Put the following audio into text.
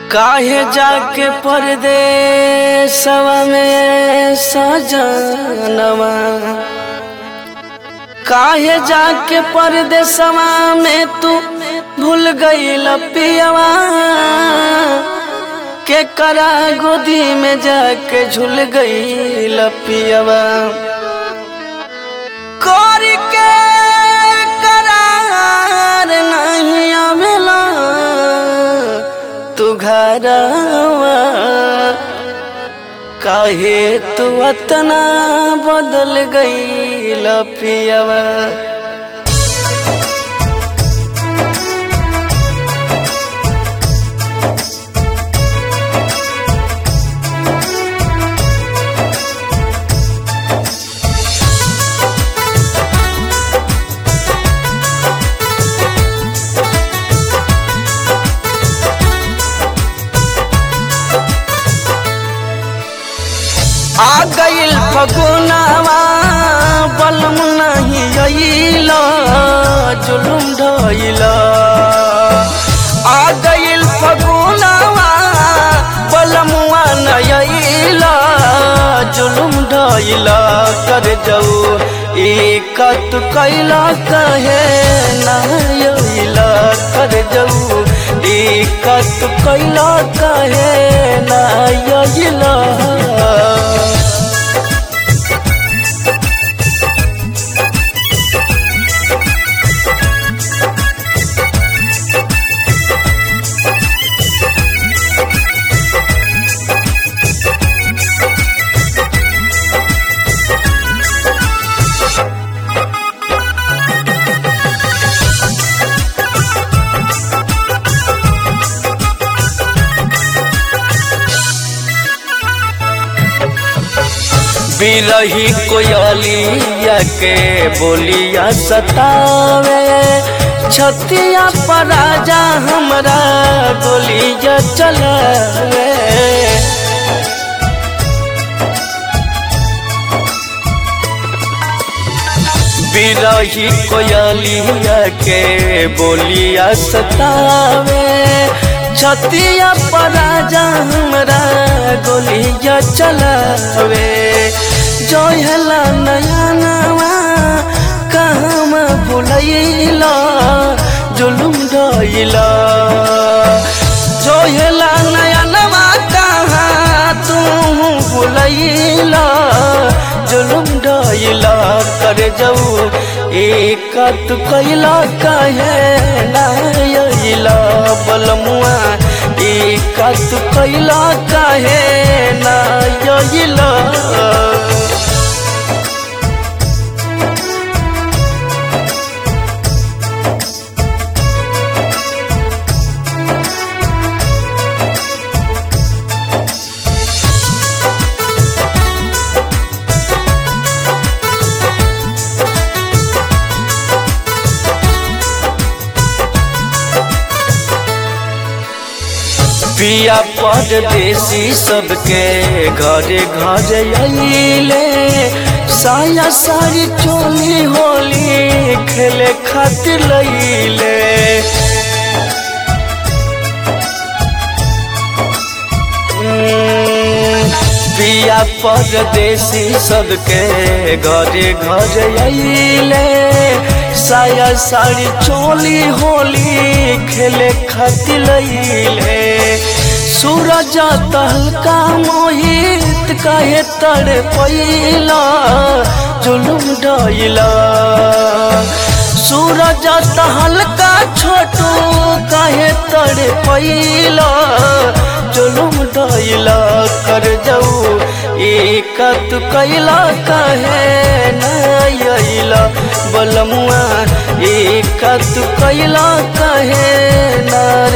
काहे जाके परदेसवा में सजनवा काहे जाके परदेसवा में तू भूल गई पियवा के करा गोदी में जाके झूल गई पियवा कर के करार नहीं आवेला तू घरवा काहे तू अतना बदल गई पियवा आ गईल फगुनावा बलम नहीं अइल जुलुम ढइल आ गईल फगुनावा बलमुआ नहीं अइल जुलुम ढइल कर जाऊ एकत कैला कहे नइल कर जाऊ एकत कैला कहे नइल बिरही कोयलिया के बोलिया सतावे छतिया पर राजा हमरा गोलिया चलावे बिरही कोयलिया के बोलिया सतावे छतिया पर राजा हमरा गोलिया चलावे जो हला नया नवा कहम भुलैला जुलुम ढइला जो हला नया नवा कहाँ तू भुलैला जुलुम ढइला कर जाऊ एकत कैला कहे नायला बलमुआ एकत कैला कहे नायला पिया परदेसी सबके घरे घरे अइले साया सारी चोली होली खेले खातिर लइले पिया परदेसी सबके घरे घरे अइले साया साड़ी चोली होली खेले खातिर लइले सूरज तहलका मोहित कहे तड़ पैला जुलुम डइला सूरज तहलका छोटू कहे तड़ पैला जुलुम डइला कर जाऊ एकत कैला कहे नइला बलमुआ एकत कैला कहे नार